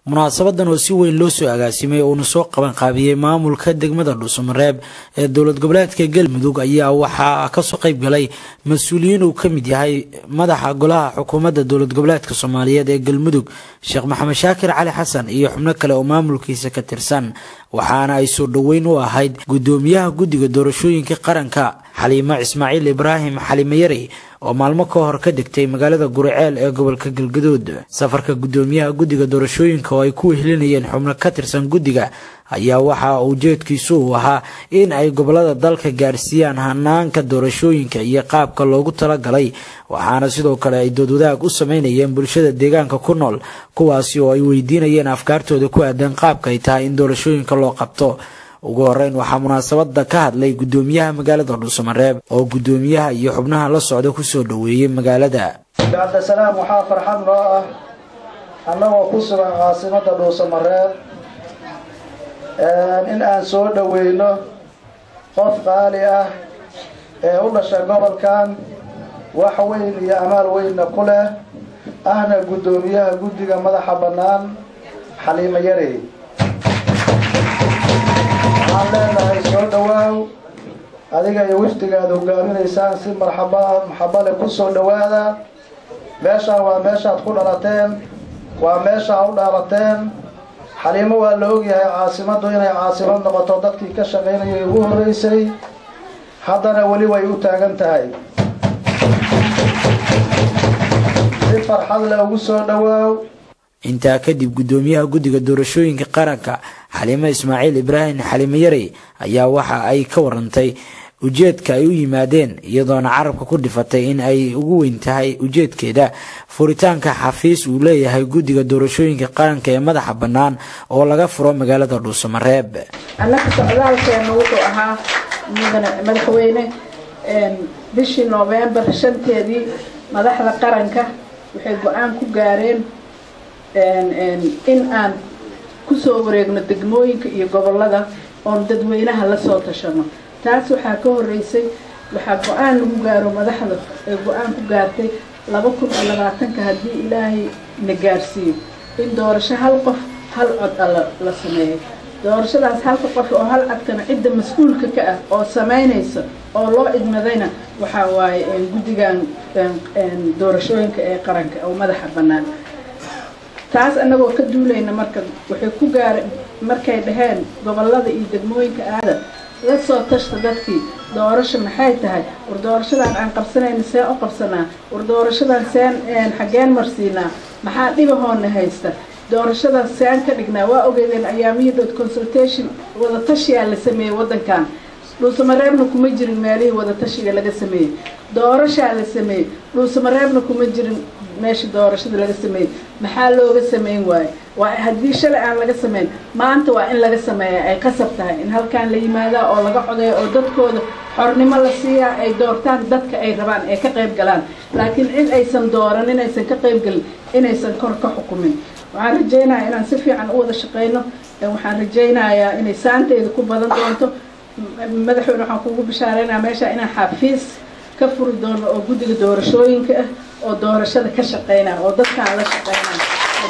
munaasabadan oo si weyn loo soo agaasimay uuna soo qabanqaabiyey maamulka degmada dhuusamareeb ee dowlad goboleedka galmudug ayaa waxaa kasoo qayb galay mas-uuliyiin uu ka mid yahay madaxa golaha xukuumadda dowlad goboleedka soomaaliyeed ee galmudug sheekh maxamed shaakir cali xasan iyo xubno kale oo maamulkiisa ka tirsan waxaana ay soo dhoweyn u ahayd gudoomiyaha guddiga doorashooyinka qaranka xaliimo ismaaciil ibraahim xalimo yari oo maalmo ka hor ka degtay magaalada guriceel ee gobolka galgaduud safarka gudoomiyaha guddiga doorashooyinka oo ay ku wehelinayeen xubno ka tirsan guddiga ayaa waxa ujeedkiisu uu ahaa in ay gobolada dalka gaarsiiyaan hanaanka doorashooyinka iyo qaabka loogu talagalay waxaana sidoo kale ay doodwadaag u sameynayeen bulshada deegaanka ku nool kuwaasi oo ay weydiinayeen afkaartooda ku aadan qaabka ay tahay in doorashooyinka loo qabto ugu horeyn waxaa munaasabada ka hadlay gudoomiyaha magaalada dhuusamareeb oo gudoomiyaha iyo xubnaha la socda kusoo dhoweeyey magaalada cabdisalaam waxaa farxad noo ah annagoo ku sugan caasimada dhuusamareeb in aan soo dhoweyno qof qaali ah ee u dhasha gobolkan wax weyn iyo amaal weynna ku leh ahna guddoomiyaha guddiga madaxa bannaan xaliimo yari waxaan leenahay soo dhowaaw adiga iyo wifdigaad hogaaminaysaan si marxaba maxaba leh ku soo dhowaada meeshaan waa meeshaad ku dhalateen waa meeshaa u dhaalateen xaliimo waa la ogyahay caasimaddu inay caasimad noqoto dadkii ka shaqaynayay ugu horreysay haddana weli way u taagan tahay si farxad leh ugu soo dhowaaw intaa kadib gudoomiyaha guddiga doorashooyinka qaranka xaliimo ismaaciil ibraahim xalimo yarey ayaa waxa ay ka warantay ujeedka ay u yimaadeen iyadoona carabka ku dhifatay in ay ugu weyn tahay ujeedkeeda furitaanka xafiis uu leeyahay guddiga doorashooyinka qaranka ee madaxa bannaan oo laga furo magaalada dhuusamareeb annaga socdaalkeena wuxuu ahaa madaxweyne bishii noofembar shanteedii madaxda qaranka waxay go-aan ku gaareen in aan kusoo wareegno degmooyinka iyo gobolada oon dadweynaha lasoo tashano taas waxaa ka horeysay waxaa go-aan lagu gaaro madaxda ee go-aan ku gaartay laba kun iyo labaatanka haddii ilaahay na gaarsiiyo in doorasho hal qof hal cod a la sameeyo doorashadaas halka qof oo hal codkana cidda mas-uulka ka ah oo samaynaysa oo loo idmadayna waxaa waaye guddigan doorashooyinka ee qaranka oo madaxa bannaan taas annagoo ka duulayna marka waxay ku gaara markay dhaheen gobolada iyo degmooyinka aada la soo tashta dadkii doorasho maxay tahay war doorashadan aan qabsanayna see u qabsanaa war doorashadan seen xaggeen marsiinaa maxaa dhibahoona haysta doorashadan seen ka dhignaa waa ogeydeen ayaamiyadood consultation wadatashiyaa la sameeyey waddankan dhuusamareebna kuma jirin meelihii wadatashiga laga sameeyey doorashaa la sameeyey dhuusamareebna kuma jirin meesha doorashada laga sameeyey maxaa looga sameyn waayo waa haddii shalay aan laga sameyn maanta waa in laga sameeya ay qasab tahay in halkaan la yimaadaa oo laga codeeyo oo dadkooda xornimo la siiyaa ay doortaan dadka ay rabaan ee ka qayb galaan laakiin cid aysan dooran inaysan ka qayb galin inaysan kor ka xukumin waxaan rajaynayaa inaan si fiican u wada shaqayno waxaan rajaynayaa inay saanteyda ku badan doonto madaxweyne waxaan kuugu bishaareynaya meesha inaan xafiis ka furi doono oo guddiga doorashooyinka ah oo doorashada ka shaqeynaya oo dadkaan la shaqeynaya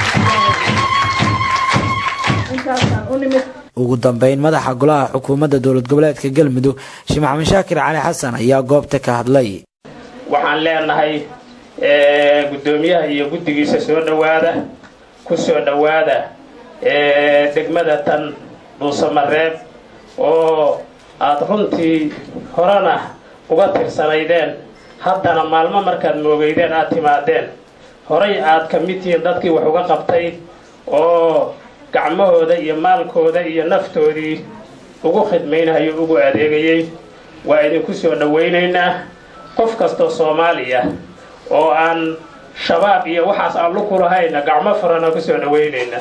intaasaan u nimid ugu dambeyn madaxa golaha xukuumadda dowlad goboleedka galmudug sheekh maxamed shaakir cali xasan ayaa goobta ka hadlay waxaan leenahay guddoomiyaha iyo guddigiisa soo dhowaada ku soo dhowaada degmada tan dhuusamareeb oo aada runtii horena uga tirsanaydeen haddana maalmo markaad moogeydeen aad timaadeen horay aad ka mid tihiin dadkii wax uga qabtay oo gacmahooda iyo maalkooda iyo naftoodii ugu khidmaynahayo ugu adeegayay waa idinku soo dhowaynaynaa qof kastoo soomaaliya oo aan shabaab iyo waxaas aan luku lahayna gacmo furana ku soo dhowaynaynaa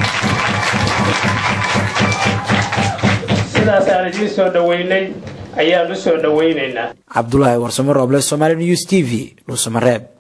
sidaasaan idiin soo dhowaynay ayaan u soo dhowaynaynaa cabdulaahi warsamo roble somaali news t v dhuusamareeb